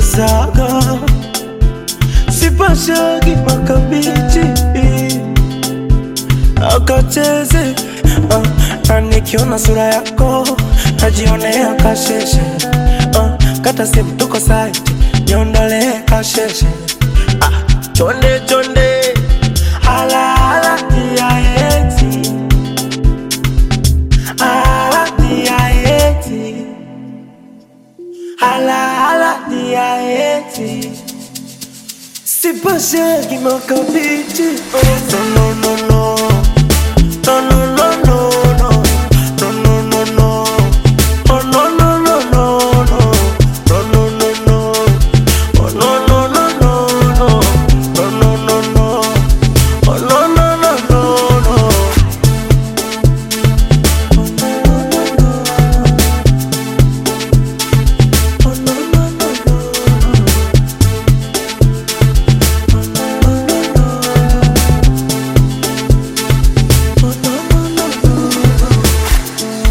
unakotezaga sipashagi makabichi akacheze uh, na nikiona sura yako najionea kasheshe uh, kata simu tuko site niondolee kasheshe ah, chonde chonde ala ala tiaeti ala tiaeti ala ala tiaeti sipashagi makabichi oh, no, no, no, no. No, no, no, no, no. No, no, no, no. Oh, no, no, no, no, no. No, no, no, no. Oh, no, no, no, no, no. No, no, no, no. Oh, no, no, no, no, no. Oh, no, no, no, no. Oh, no, no, no, no.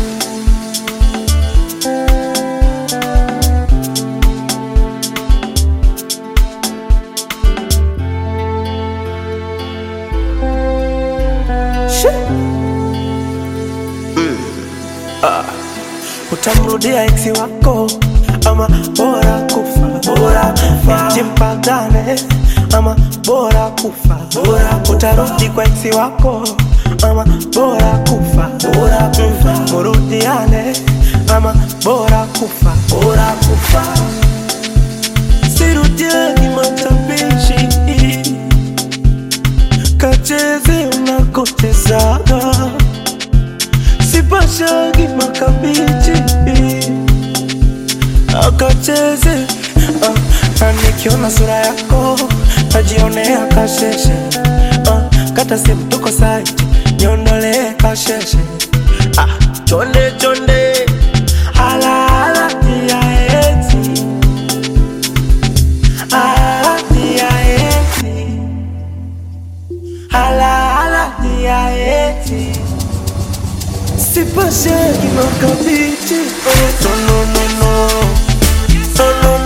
Shit. utamrudia eksi wako ama bora kufa bora kufa jimpagane ama bora kufa bora utarudi kwa eksi wako ama bora kufa bora kufa murudiane ama bora kufa bora kufa sirudiani matapishi kacheze unakotezaga sipashagi makabichi akacheze uh, na nikiona sura yako najionea kasheshe uh, kata simu tuko site niondolee kasheshe ah, chonde chonde ala ala tiaeti ala tiaeti ala ala tiaeti sipashagi makabichi oh, no, no, no, no. No, no,